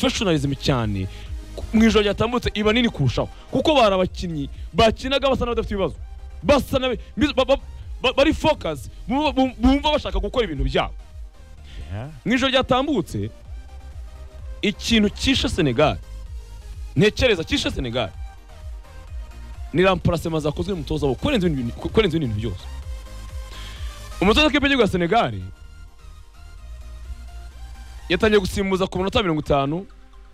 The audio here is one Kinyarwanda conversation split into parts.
porofeshonarizm cyane mu ijoro ryatambutse iba nini kurushaho kuko bari abakinnyi bakinaga basa n'abadafite ibibazo basa n'abe- bizo- ba- ba- ba- bari focus bumva bumva bashaka gukora ibintu byabo mu ijoro ryatambutse ikintu cyishe senegal ntekereza cyishe senegal ni ramparasema zakozwe mu mutoza wabo kurenza ibindi bintu- kurenza ibindi bintu byose umutoza w'ikipe y'igihugu ya senegal yatangiye gusimbuza ku minota mirongo itanu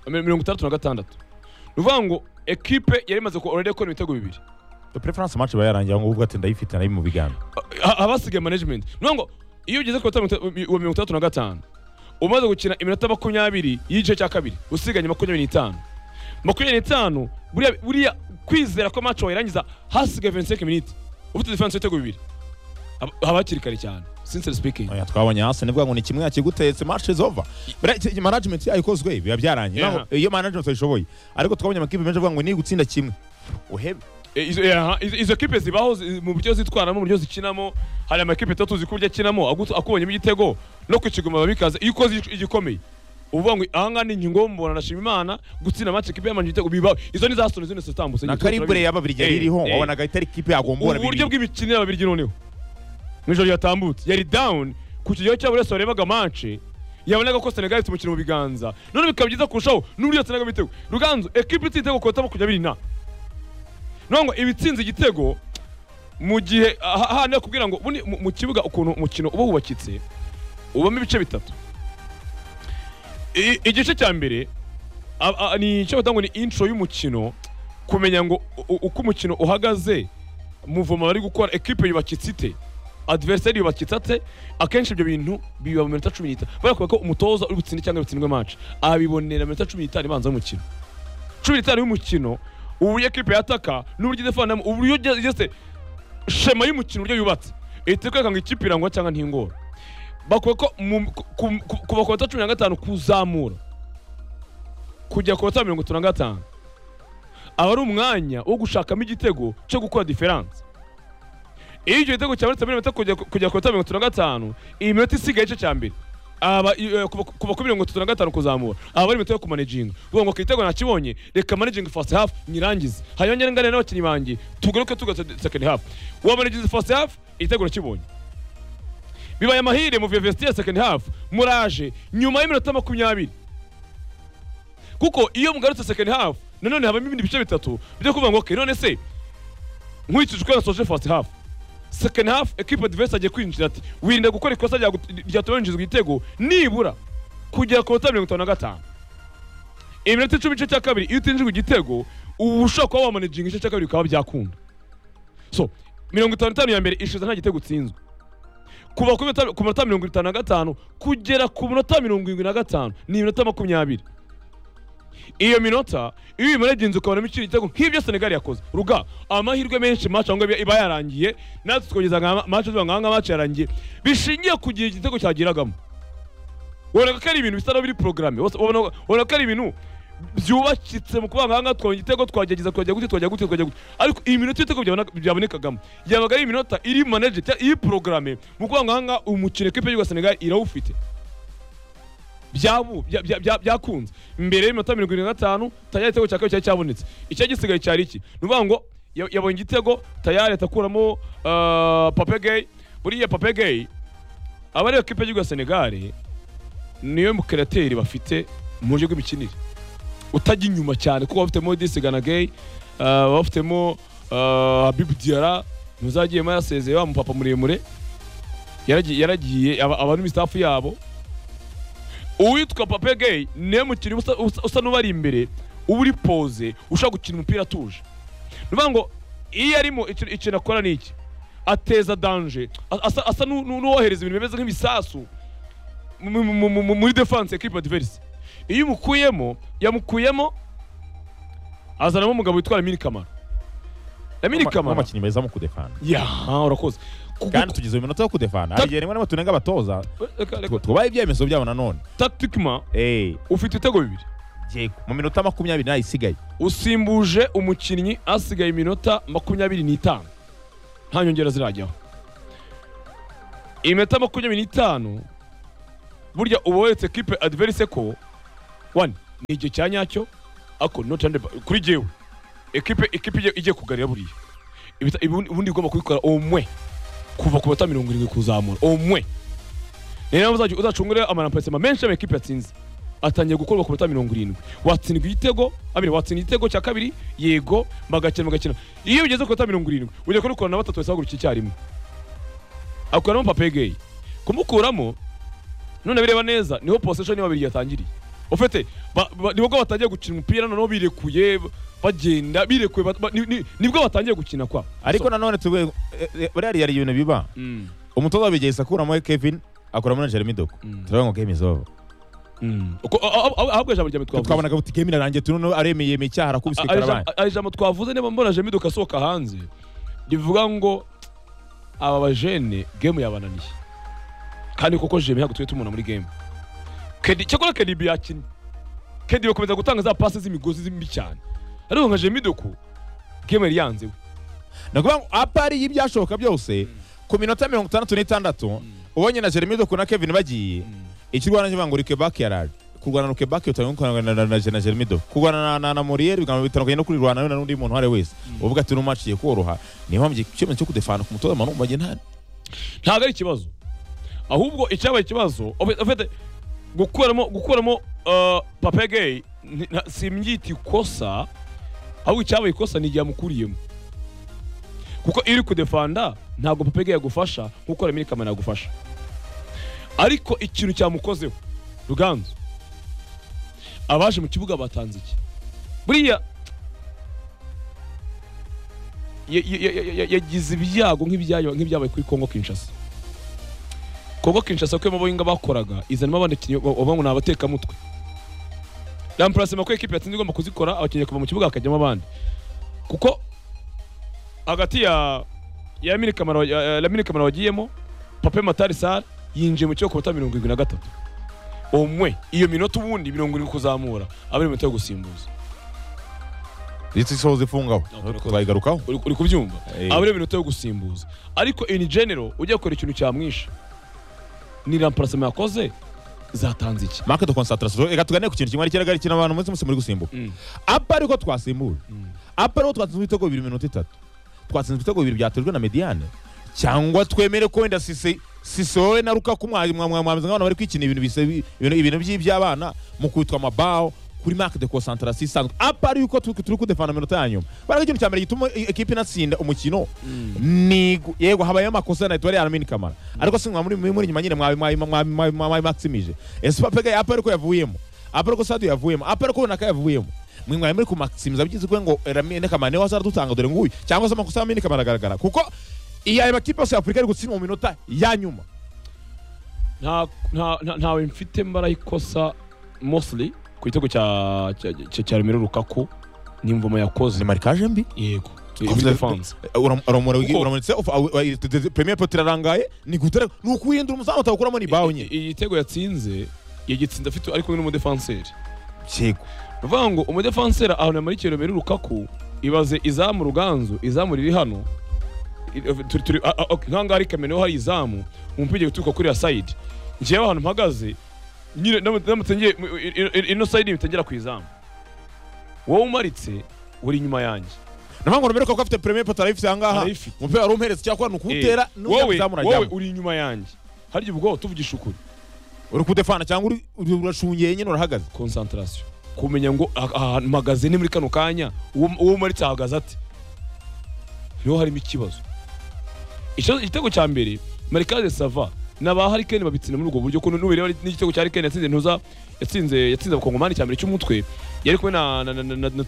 mirongo itandatu na gatandatu ni ukuvuga ngo ekipe yari imaze ku- already gukora ibitego bibiri preference match iba yarangiye ngo ubwo ati ndayifite nari mu biganza Ha- abasigaye management ni ukuvuga ngo iyo ugeze ku minota mi- mirongo itandatu na gatanu umaze gukina iminota makumyabiri y'igice cya kabiri usiganye makumyabiri n'itanu makumyabiri n'itanu buriya- buriya kwizera ko match wayirangiza hasigaye 25 minutes ufite diferanse y'ibitego bibiri Haba- haba hakiri kare cyane sincere speaking Oya, twabonye hasi ni ngo ni kimwe yakigutetse match is over Buriya iki- iyi management yayo ikozwe biba byarangiye Yeah. Naho, iyo management ayishoboye ariko twabonye amakipe menshi avuga ngo ni gutsinda kimwe uhebe Eh, izo- eh, aha, izo izo kipe zibaho zi- mu buryo zitwaramo mu buryo zikinamo hari amakipe atatu uzi kurya akinamo agu- akubonyemo igitego no ku kigoma biba bikaze iyo ukoze igi- igikomeye uvuga ngo ahangaha ni ingingo mbona nashima imana gutsinda amace ikipe y'amanje igitego bibaho izo ni za Arsenal, izo ni zatambutse na karibure y'ababirigi yari Eh, iriho eh. wabonaga itari ikipe yagombora uburyo bibiri bw'imikino y'ababirigi noneho mu ijoro ryatambutse yari down ku kigero cy'abo wese warebaga mance yabonaga ko senegal ifite umukino mu biganza none bikaba byiza kurushaho n'uburyo yatsindaga ibitego ruganzu ekipe itsinze igitego kota makumyabiri na none ngo ibitsinze igitego mu gihe aha- hano kubwira ngo buni- mu- mu kibuga ukuntu umukino uba wubakitse ubamo ibice bitatu I- igice cya mbere a- a- ni icyo bata ngo ni intro y'umukino kumenya ngo u- u- uko umukino uhagaze muvoma bari gukora ekipe yubakitse ite adversary yubakitse ate akenshi ibyo bintu biba mu minota cumi n'itanu kubera kubera ko umutoza uri gutsinde cyangwa gutsindwe match abibonera mu minota cumi n'itanu ibanza y'umukino cumi n'itanu y'umukino uburyo ekipe yataka n'uburyo idefanamo uburyo uge- ugeze shema y'umukino uburyo yubatse ihita ikwereka ngo ikipe irangwa cyangwa ntingora bakwiye ko mu- ku- ku- ku- kuva ku minota cumi na gatanu kuzamura kujya ku minota mirongo itatu na gatanu aba ari umwanya wo gushakamo igitego cyo gukora diferanse iyo icyo gitego cyabonetse muri metero kujya kujya ku minota mirongo itatu na gatanu iyi minota isigaye igice cya mbere aba i- eh, kuva kuva kuri mirongo itatu na gatanu kuzamura aba ari metero yo kumanejinga uvuga ngo ku gitego nakibonye reka manejinga fasi hafu nyirangize hanyuma ngere ngane n'abakinnyi banjye tugaruke tugaruke sekendi hafu wamanejinze fasi hafu igitego nakibonye bibaye amahire muvuye vestiaire second half muraje nyuma y'iminota makumyabiri kuko iyo mugarutse second half nanone habamo ibindi bice bitatu byo kuvuga ngo okay none se nkurikije uko yasoje first half second half equipe adverse agiye kwinjira ati wirinda gukora ikosa ryagu- ryatuma winjizwa igitego nibura kugera ku minota mirongo itanu na gatanu iminota icumi igice cya kabiri iyo utinjijwe igitego uba ushobora kuba wamaneginga igice cya kabiri bikaba byakunda so mirongo itanu n'itanu ya mbere ishize nta gitego utsinzwe kuva ku minota- ku minota mirongo itanu na gatanu kugera ku minota mirongo irindwi na gatanu ni iminota makumyabiri iyo minota iyo uyimaregenze ukabonamo ikindi gitego nk'ibyo senegali yakoze ruga amahirwe menshi match aho ngaho iba yarangiye natwe tukongeza nka match tuvuga ngo aha ngaha match yarangiye bishingiye ku gihe igitego cyagiragamo ubona ko ari ibintu bisa n'ibiri porogaramu ubona ko ari ibintu byubakitse mu kuvuga ngo aha ngaha twabonye igitego twagerageza twajya gute twajya gute twajya gute ariko iyi minota y'ibitego byabona- byabonekagamo yabaga ari iminota iri manager cyangwa iri porogaramu mu kuvuga ngo aha ngaha umukino ekipe y'igihugu ya senegali irawufite byabu- bya- bya- bya- byakunze mbere y'iminota mirongo irindwi na gatanu tayari igitego cya kabiri cyari cyabonetse icya gisigaye cyari iki ni ukuvuga ngo ya- yabonye igitego tayari ahita akuramo papegeyi buriya papegeyi aba ariyo kipe y'igihugu ya senegari niyo mukerateri bafite mu buryo bw'imikinire utajya inyuma cyane kuko bafitemo disiganagei bafitemo habibu diyara ntuzagiyemo yasezeye wa mupapa muremure yaragiye yaragiye aba aba ari mu staff yabo uwitwa pape gay niwe mukinnyi usa- usa- usa n'ubari imbere uba uri poze ushaka gukina umupira atuje ni ukuvuga ngo iyo arimo ikintu ikintu akora ni iki ateza danje A- asa- asa n'u- n'u- n'uwohereza ibintu bimeze nk'ibisasu mu- mu- mu- mu- muri defense equipe adverse iyo umukuyemo yamukuyemo azanamo umugabo witwa Lamine Kamara Lamine Kamara amakinyi meza mu kudefana yaha urakoze Ku- kandi tugize iminota yo kudefana hari igihe rimwe na rimwe tunenga abatoza reka- reka- tu- tubaha ibyemezo byabo nanone tactiquement eh ufite ibitego bibiri yego mu minota makumyabiri nayo isigaye usimbuje umukinnyi asigaye iminota makumyabiri n'itanu nta nyongera zirajyaho iminota makumyabiri n'itanu burya uba weretse kipe adiverise ko wani ni igihe cya nyacyo ako not under kuri jewe ekipe ekipe igiye- igiye kugarira buriya Ibita- ibundi ubundi ugomba kubikora omwe kuva ku bata mirongo irindwi kuzamura omwe ni nayo uzajya uzacungure amaramparisema menshi y'amakipe yatsinze atangiye gukorwa ku bata mirongo irindwi watsindwa igitego abiri watsinda igitego cya kabiri yego bagakina bagakina iyo ugeze ku bata mirongo irindwi ujya kubikora na batatu wese hagurukira icyarimwe akuramo papegeyi kumukuramo none bireba neza niho posesheni y'ababiri yatangiriye ufite ba- ba- nibwo batangiye gukina umupira noneho birekuye ba- bagenda birekuye ba- ba- ni- ni- nibwo batangiye gukina kwa ariko nanone tuvuye eh, eh, buriya hari ibintu biba Mm, umutoza wabigeza akuramo kevin akuramo na jeremy doko Mm. turavuga ngo game is over mm. Uko- a- a- a- ahubwo ijambo rya mbere twavuze twabonaga buti game irarangiye tuno aremeye icyaha arakubise A- a- karabaye ijambo- a- ijambo twavuze niba mbona jamido asohoka hanze rivuga ngo aba bajene gemu yabananiye kandi koko jemi ntabwo tujya tumubona muri gemu kedi cyakora kedibi yakinnye kedi bakomeza gutanga za pasi z'imigozi zimbi cyane ariko nka jemido ko gemu yari yanze we ni ukuvuga ngo apari y'ibyashoboka byose ku minota mirongo itandatu n'itandatu ubonye na jeremy doko na kevin bagiye icyo urwana kivuga ngo rike back yaraje kurwana ruke back utanga kurwana na- na na jeremy doko kurwana na- na na muriel bigamba bitandukanye no kurirwana na n'undi muntu uwo ari we wese uvuga ati uno match igiye koroha niyo mpamvu igihe- icyemezo cyo kudefana ku mutoza manu bagenda hano ntabwo ari ikibazo ahubwo icyabaye ikibazo ufe- ufite gukuramo gukuramo uh, papegeyi nti- nta- simbyita ikosa ahubwo icyabaye ikosa ni igihe amukuriyemo kuko iyo uri kudefanda ntabwo papegeyi yagufasha nkuko Lamine Kamara yagufasha ariko ikintu cyamukozeho ruganzu abaje mu kibuga batanze iki buriya ya- ya- ya- ya- ya- yagize ibyago nk'ibyayo- nk'ibyabaye kuri Congo Kinshasa Congo Kinshasa kuko amaboyinga bakoraga izanamo abandi bakinnyi ba- bavuga ngo ni abatekamutwe ramparasema ko ekipe yatsinze igomba kuzikora abakinnyi kuva mu kibuga hakajyamo abandi kuko hagati ya ya Lamine Kamara ya- ya Lamine Kamara wagiyemo Pape Matar Sarr yinjiye mu kibuga ku minota mirongo irindwi na gatatu umwe iyo minota ubundi mirongo irindwi kuzamura aba ari iminota yo gusimbuza ndetse isohoza ifungaho turakoze. tuzayigarukaho uri uri kubyumva Eh. aba ari iminota yo gusimbuza ariko in general ujya gukora ikintu cyamwisha ni ramparasema yakoze zatanze iki market concentration reka tuganire ku kintu kimwe ariko ari kintu abantu munsi munsi muri gusimbuka Mm. apa ariko twasimbura apa ariko twatsinze ibitego bibiri mu minota itatu twatsinze ibitego bibiri byatejwe na mediane cyangwa twemere ko wenda sisi sisowe na rukaku mwa- mwa- mwa- mwameze nk'abantu bari kwikina ibintu bise- ibintu- ibintu by'iby'abana mu kwitwa amabaho kuri market de concentration isanzwe apa ari yuko turi turi kudefana mu minota ya nyuma baraga ikintu cya mbere gituma i- ekipe inatsinda umukino ni gu- yego habayeho amakosa na etuwari yaramini kamara ariko si mwa muri muri muri nyuma nyine mwabi mwabi mwabi mwabi mwabi maximije ese papega apa ariko yavuyemo apa ariko sadio yavuyemo apa ariko runaka yavuyemo mwe mwari muri kumaximiza bigize kwe ngo ramine kamara niwe wazadutanga dore nguyu cyangwa se amakosa ya ramine kamara agaragara kuko iyo ayo makipe yose ya afurika ari gutsindwa mu minota ya nyuma nta nta- nta- ntawe mfite mbara ikosa mostly ku gitego cya cya- cya- cya remero rukaku ni imvoma yakoze ni marikaje mbi yego Uvuze- defense Uram- uramura Kuko- uramutse premier pot irarangaye ni gutera ni ukuhindura umuzamu atawukuramo ni bawo nyine igitego yatsinze yagitsinze afite ari kumwe n'umudefanseri yego bivuga ngo umudefanseri ahantu muri kiro mbere rukaku ibaze izamu ruganzu izamu riri hano I- turi- turi- a- a- okay, nk'ahangaha ari kamena niho hari izamu umupira ugiye guturuka kuri ya sayidi ngewe ahantu mpagaze nyine ndamutse ndamutse ngiye mu- i- i- i- ino sayidi mpita ngera ku izamu wowe umaritse uri inyuma yanjye navuga ngo rumere ko afite premier pot arayifite aha ngaha Arayifite. umupira wari umuhereza cyakora ni ukuwutera Eh, wowe n'umuzamu wowe urajyamo uri inyuma yanjye harya ubwo tuvugisha ukuri uri kudefana cyangwa uri- uri- urashungeye nyine urahagaze concentration kumenya ngo ah- ahantu mpagaze ni muri kano kanya uwo uwo umaritse ahagaze ate niho harimo ikibazo Ikibazo- igitego cya mbere marikaze sava ni aba harikeni babitsinda muri ubwo buryo kuno n'ubireba n'igitego cya harikeni yatsinze ntuza yatsinze yatsinze abakongomani cya mbere cy'umutwe yari kumwe na na na na, na, na